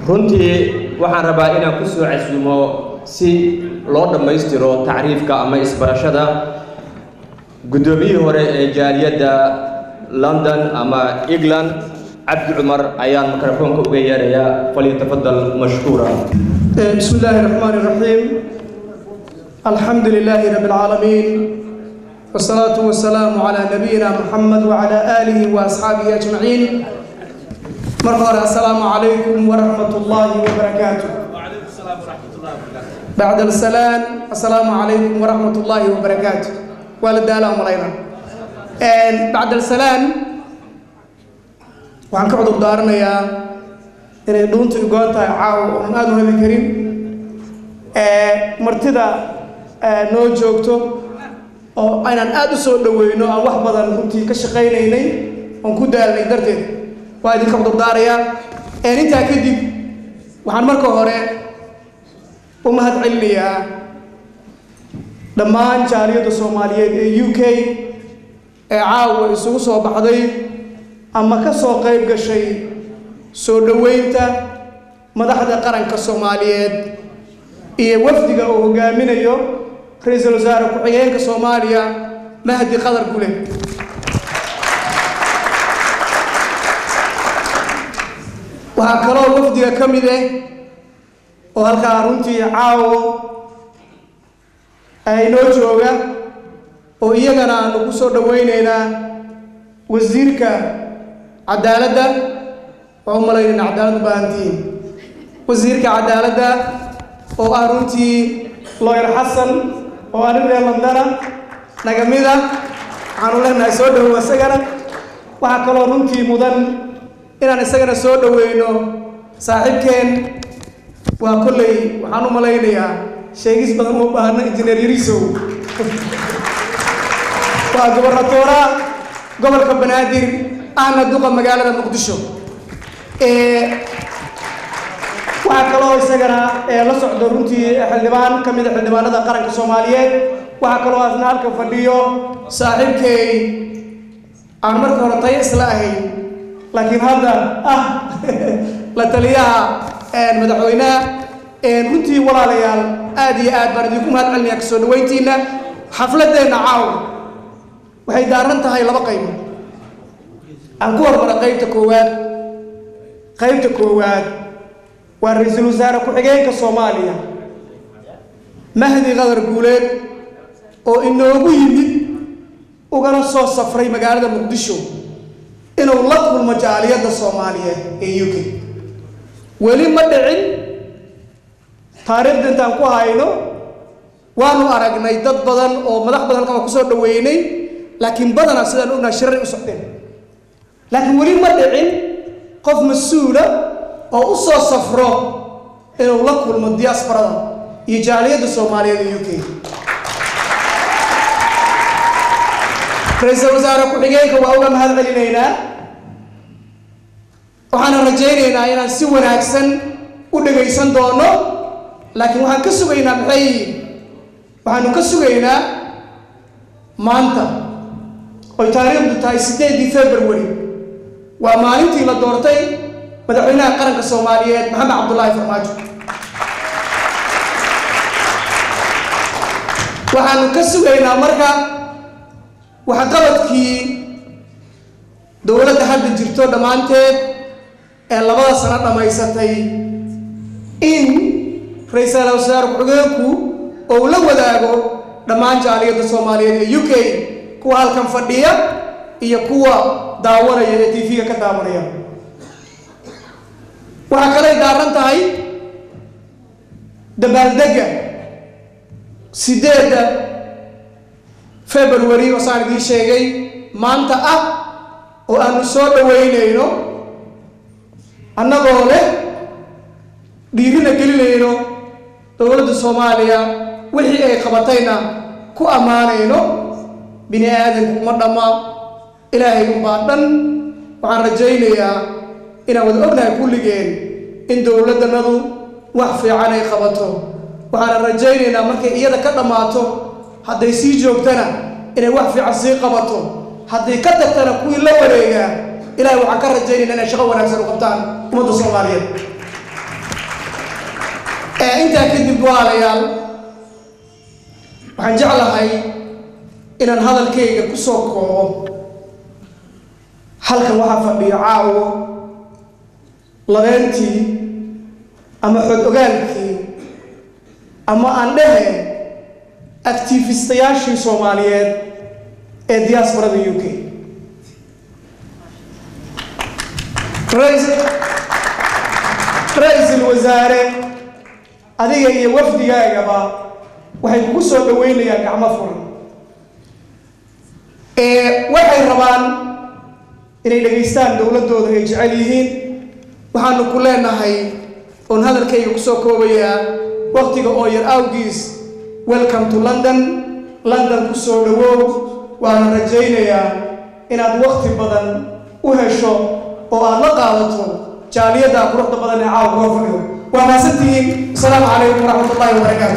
runtii waxaan rabaa inaan ku soo casuumo si loo dhammaystiro tacriifka ama isbarashada guddoomiyihii hore ee jaaliyadda london ama england cabdi cumar ayaan mikrofoonka uga yeerayaa falyatafadal mashkuura بسم الله الرحمن الرحيم الحمد لله رب العالمين والصلاة والسلام على نبينا محمد وعلى آله وأصحابه أجمعين مرحبا السلام عليكم ورحمة الله وبركاته بعد السلام السلام عليكم ورحمة الله وبركاته والد الله علينا بعد السلام waxaan ka cudur daaranayaa inay dhuuntu igoon tahay caawa oon aada u heli karin martida noo joogto oo aynaan aada u soo dhaweyno aan wax badan runtii ka shaqaynaynay oon ku daalnay darteed waa idinka cudur daarayaa intaa kadib waxaan marka hore u mahad celinayaa dhammaan jaaliyadda soomaaliyeed ee u k ee caawa isugu soo baxday ama ka soo qayb gashay soo dhoweynta madaxda qaranka soomaaliyeed iyo wafdiga uu hogaaminayo ra-iisul wasaare ku-xigeenka soomaaliya mahdi qadar gule waxaa kaloo wafdiga ka mid ah oo halkaa runtii caawo inoo jooga oo iyagana aanu ku soo dhoweyneynaa wasiirka cadaaladda waa u malaynayna cadaalad u baahantihiin wasiirka cadaaladda oo ah runtii looyar xasan oo anin reer landana naga mida waxaanu leenahay soo dhawow isagana waxaa kaloo runtii mudan inaan isagana soo dhoweyno saaxiibkeen waa kolley waxaan u malaynayaa sheegis badan uma baahno injineer yarisow waa gobernatoora gobolka banaadir ahna duqa magaalada muqdisho waxaa kaloo isagana la socdo runtii xildhibaan ka mida xildhibaanada qaranka soomaaliyeed waxaa kaloo asna halka fadhiyo saaxiibkay aan marka hore tayo isla ahayn laakiin hadda ah la taliyaha madaxweynaha runtii walaalayaal aad iyo aad baan idinku mahad celinayaa kasoo dhaweyntiina xafladeenna caaw waxay daaran tahay laba qaybood aan ku hormara qaybta koowaad qaybta koowaad waa ra-iisul wasaare ku-xigeenka soomaaliya mahdi qadar guuleed oo inoogu yimid ugana soo safray magaalada muqdisho inuu la kulmo jaaliyadda soomaaliyeed ee u k weli ma dhicin taariikhda intaan ku hayno waanu aragnay dad badan oo madax badan halkan waa kusoo dhaweynay laakiin badanaa sidaan ognahay shiraray u socdeen laakiin weli ma dhicin qof mas-uula oo u soo safro inuu la kulmo diasbarada iyo jaaliyadda soomaaliyeed ee u k ra-iisul wasaare ku-xigeenka waa uga mahad celinaynaa waxaana rajaynaynaa inaan si wanaagsan u dhagaysan doono laakiin waxaan ka sugaynaa maxay waxaanu ka sugaynaa maanta oy taariikhdu tahay siddeedii february waa maalintii la doortay madaxweynaha qaranka soomaaliyeed maxamed cabdullaahi farmaajo waxaanu ka sugaynaa marka waxqabadkii dowladda hadda jirto dhammaanteed ee labada sano dhammaysatay in ra-iisul wasaare ku-xigeenku ou la wadaago dhammaan jaaliyadda soomaaliyeed ee u k kuwa halkan fadhiya iyo kuwa daawanaya ee tv-ga ka daawanaya waxaa kalay daaran tahay dabaaldegga sideedda february oo saan idiin sheegay maanta ah oo aanu soo dhaweynayno annagoo leh dhiirina gelinayno dowladda soomaaliya wixii ay qabatayna ku ammaanayno bini aadanku ma dhamma ilaahay unbaa dhan waxaan rajaynayaa inaan wada ognahay kulligeen in dowladdanadu wax fiican ay qabato waxaana rajaynaynaa markay iyada ka dhammaato hadday sii joogtana inay wax fiican sii qabato hadday ka tagtana kuwii la wareegaa ilaahay waxaan ka rajaynaynaa inay shaqo wanaagsan u qabtaan ummadda soomaaliyeed intaa kadib walaalayaal waxaan jeclahay inaan hadalkayga ku soo koobo halkan waxaa fadhiyo caawo labeentii ama xod ogaalkii ama aan dhehe actifistayaashii soomaaliyeed ee diaasbarada u k ra-iisul wasaare adiga iyo wafdigaagaba waxay kugu soo dhaweynayaan gacmo furan waxay rabaan inay dhegaystaan dowladdooda ay jecel yihiin waxaanu ku leenahay oon hadalkayga kusoo koobayaa waktiga oo yar awgiis welcome to london london kusoo dhawow waana rajaynayaa inaad wakti badan u hesho oo aad la qaadato jaaliyadda quruxda badan ee caawa koo fadhiyo waa maasantihiin asalaamu calaykum waraxmat ullahi wabarakaatu